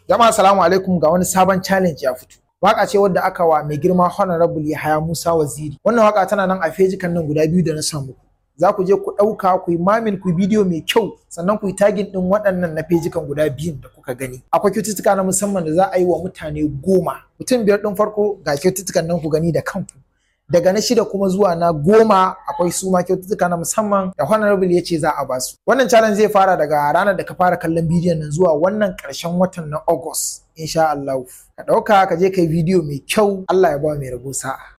Jama'a salamu alaikum ga wani sabon challenge ya fito. Waka ce wadda aka wa mai girma Honorable Yahaya Musa Waziri. Wannan waka tana nan a fejikan nan guda biyu da na samu. Za ku je ku ɗauka ku yi mamin ku bidiyo mai kyau sannan ku yi tagin ɗin waɗannan na fejikan guda biyun da kuka gani. Akwai kyaututtuka na musamman da za a yi wa mutane goma. Mutum biyar ɗin farko ga kyaututtukan nan ku gani da kanku. daga na shida kuma zuwa na goma akwai su ma kyaututtuka na musamman da honorable ya ce za a basu wannan challenge zai fara daga ranar da ka fara kallon bidiyon nan zuwa wannan ƙarshen watan na august insha Allah ka ɗauka ka je kai bidiyo mai kyau Allah ya ba mai rabo sa'a